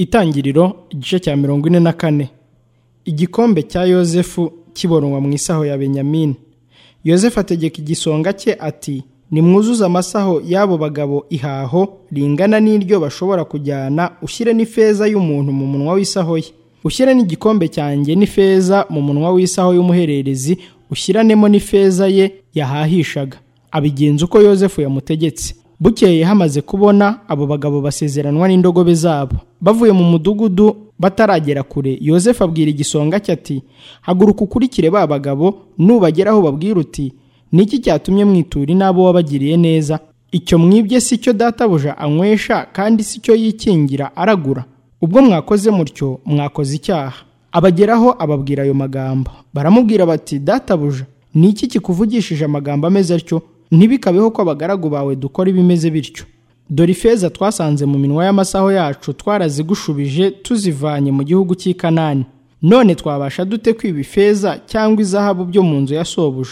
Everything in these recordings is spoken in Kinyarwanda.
Itangiriro igice cya mirongo ine na kane igikombe cya yosefu kiboronwa mu isaho ya benyamini yosefu ategeka igisonga cye ati nimwuzuze amasaho y'abo bagabo ihaho ringana n'iryo bashobora kujyana ushyire n'ifeza y'umuntu mu munwa w'isaho ye ushyire n'igikombe cyanjye n'ifeza mu munwa w'isaho y'umuhererezi ushyiranemo n'ifeza ye yahahishaga abigenza uko yosefu yamutegetse bukeye hamaze kubona abo bagabo basezeranwa n'indogobe zabo bavuye mu mudugudu bataragera kure yosefu abwira igisonga cye ati haguruka ukurikire ba bagabo nubageraho babwira uti ni iki cyatumye mwitura n'abo wabagiriye neza icyo mwibye si cyo databuja anywesha kandi si cyo yikingira aragura ubwo mwakoze mutyo mwakoze icyaha abageraho ababwira ayo magambo baramubwira bati databuja ni iki kikuvugishije amagambo ameze atyo ntibikabeho ko abagaragu bawe dukora ibimeze bityo dore ifeza twasanze mu minwa y'amasaho yacu twarazigushubije tuzivanye mu gihugu cy'i kanani none twabasha dute kwiba ifeza cyangwa izahabu byo mu nzu ya sobuja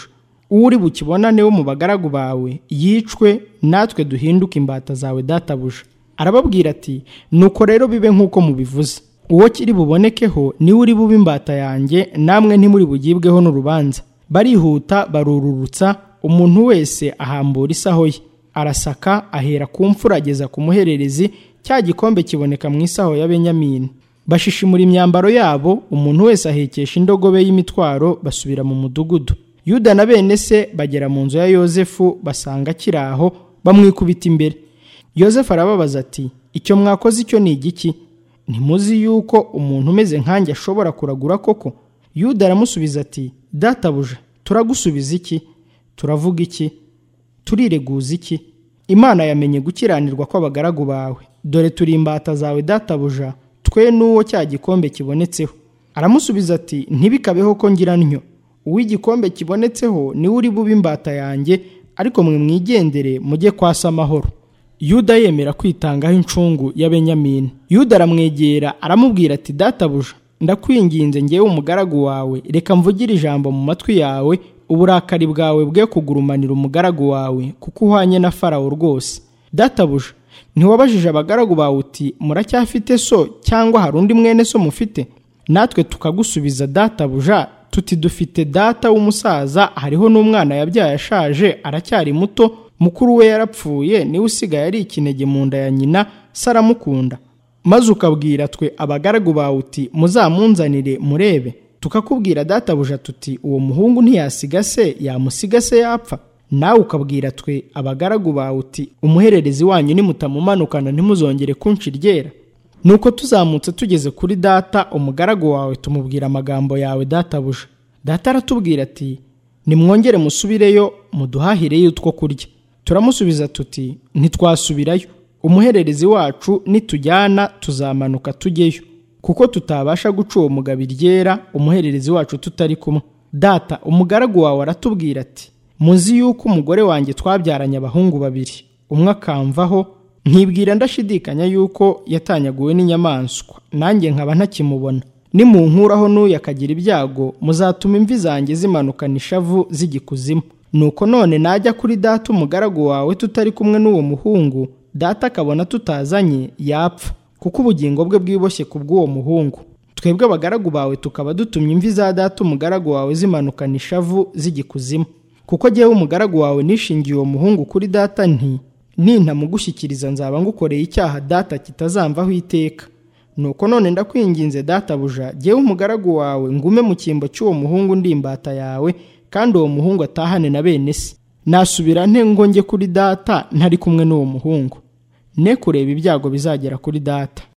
uwo uri bukibonane wo mu bagaragu bawe yicwe natwe duhinduke imbata zawe databuja arababwira ati nuko rero bibe nk'uko mubivuze uwo kiri bubonekeho niwe uri bube imbata yanjye namwe ntimuri bugibweho n'urubanza barihuta barururutsa umuntu wese ahambura isaho ye arasaka ahera ku mfura ageza ku muhererezi cya gikombe kiboneka mu isaho ya benyamini bashishimura imyambaro yabo umuntu wese ahekesha indogobe y'imitwaro basubira mu mudugudu yuda na bene se bagera mu nzu ya yosefu basanga akiri aho bamwikubita imbere yosefu arababaza ati icyo mwakoze icyo ni igiki ntimuzi yuko umuntu umeze nkanjye ashobora kuragura koko yuda aramusubiza ati databuja turagusubiza iki turavuga iki turireguza iki imana yamenye gukiranirwa kw'abagaragu bawe dore turi imbata zawe databuja twe n'uwo cya gikombe kibonetseho aramusubiza ati ntibikabeho ko ngira ntyo uw'igikombe kibonetseho niwe uri bube imbata yanjye ariko mwe mwigendere mujye kwasa amahoro yuda yemera kwitangaho incungu ya benyamini yuda aramwegera aramubwira ati databuja ndakwinginze ngewe umugaragu wawe reka mvugire ijambo mu matwi yawe uburakari bwawe bwe kugurumanira umugaragu wawe kuko uhwanye na farawo rwose databuja ntiwabajije abagaragu bawe uti muracyafite so cyangwa hari undi mwene so mufite natwe tukagusubiza databuja tuti dufite data w'umusaza hariho n'umwana yabyaye ashaje aracyari muto mukuru we yarapfuye niwe usigaye ari ikinege mu nda ya nyina se aramukunda maze ukabwira twe abagaragu bawe uti muzamunzanire murebe tukakubwira databuja tuti uwo muhungu ntiyasiga se yamusiga se yapfa nawe ukabwira twe abagaragu bawe uti umuhererezi wanyu nimutamumanukana ntimuzongere kunshi ryera nuko tuzamutse tugeze kuri data umugaragu wawe tumubwira amagambo yawe databuja data aratubwira ati nimwongere musubireyo muduhahireyo utwo kurya turamusubiza tuti ntitwasubirayo umuhererezi wacu nitujyana tuzamanuka tujyeyo kuko tutabasha guca uwo mugabo iryera umuhererezi wacu tutari kumwe data umugaragu wawe aratubwira ati muzi yuko umugore wanjye twabyaranye abahungu babiri umwe akamvaho nkibwira ndashidikanya yuko yatanyaguwe n'inyamaswa nanjye nkaba ntakimubona nimunkuraho n'uyu akagira ibyago muzatuma imvi zanjye zimanukana ishavu z'igikuzimu nuko none najya kuri data umugaragu wawe tutari kumwe n'uwo muhungu data akabona tutazanye yapfa kuko ubugingo bwe bwiboshye ku bw'uwo muhungu twebwe abagaragu bawe tukaba dutumye imvi za data umugaragu wawe zimanukana ishavu z'igikuzimu kuko jyewe umugaragu wawe nishingiye uwo muhungu kuri data nti nintamugushyikiriza nzaba ngukoreye icyaha data kitazamvaho iteka nuko none ndakwinginze databuja jyewe umugaragu wawe ngume mu cyimbo cy'uwo muhungu ndi imbata yawe kandi uwo muhungu atahane na bene se nasubira nte ngo njye kuri data ntari kumwe n'uwo muhungu ne kureba ibyago bizagera kuri data